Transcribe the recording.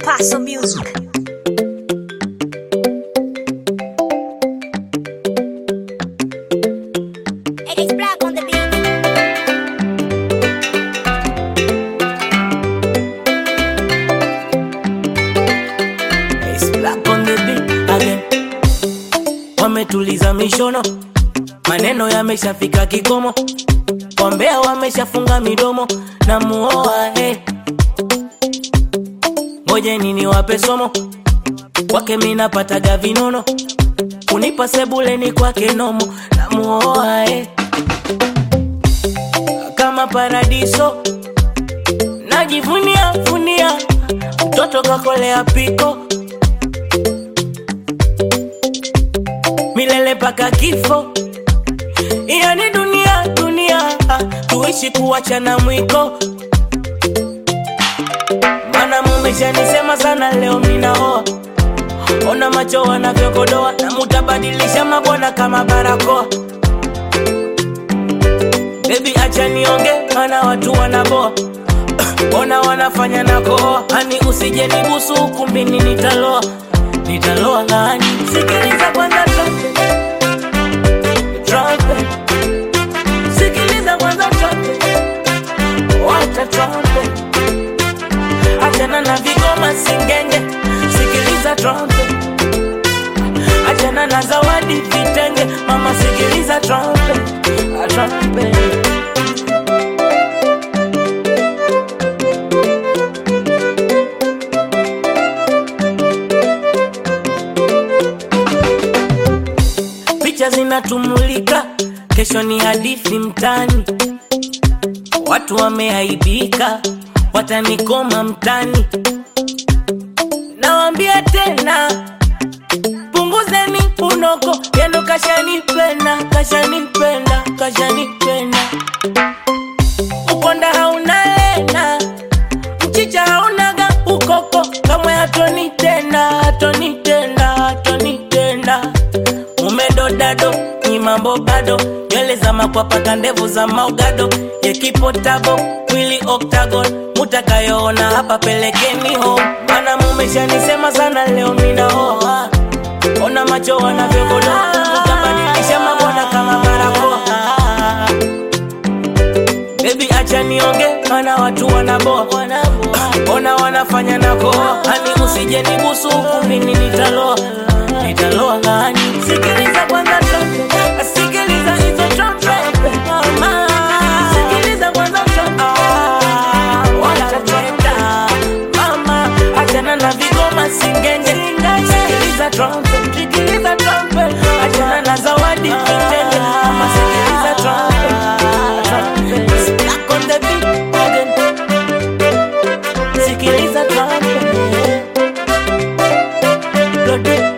Paso Music. It's black on the beat. It's black on the beat again. Wametuliza mishono, maneno yameshafika kikomo, wambea wameshafunga midomo na muoa hey. Ngojeni niwape somo, kwake minapataga vinono, kunipa sebuleni kwake nomo na muoa hey. Kama paradiso najivunia vunia, mtoto kakolea piko milele paka kifo. Iyo ni dunia dunia, ah, tuishi kuachana mwiko. Mana mumeshanisema sana, leo minaoa. Ona macho wanavyokodoa, na mutabadilisha mabwana kama barakoa. Baby acha nionge, mana watu wanaboa Ona wanafanya na koa, ani usije nibusu ukumbini, nitaloa nitaloa ngani. Sikiliza kwanza trumpet, trumpet. Sikiliza kwanza trumpet, wacha trumpet. Achana na vigoma singenge, sikiliza trumpet. Achana na zawadi vitenge, mama sikiliza trumpet, ah, trumpet. picha zinatumulika, kesho ni hadithi mtani. Watu wameaibika, watanikoma mtani. Nawambia tena, punguzeni unoko, yendo kashanipenda, kashanipenda, kashanipenda. Ukonda hauna lena, mchicha haunaga ukoko, kamwe hatoni tena, hatoni tena, hatoni tena umedodado ni mambo bado nywele za makwapaka ndevu za maugado yekipotabo mwili octagon mutakayoona hapa pelekeni ho mana mumeshanisema sana leo minaoa ona macho wanavyogodoa utabadilisha mabwana kama barakoa Baby acha nionge, mana watu wanaboa, ona wanafanya na koa, ani usije nibusu ukumbini, nitaloa nitaloa ngani. Sikiliza kwanza trumpet, sikiliza hizo trumpet, mama. Sikiliza kwanza trumpet, wacha trumpet, mama. Achana na vigoma singenge, sikiliza trumpet, sikiliza trumpet, achana na zawadi vitenge, mama. Sikiliza trumpet, trumpet. Stuck on the beat again. Sikiliza trumpet, Lord,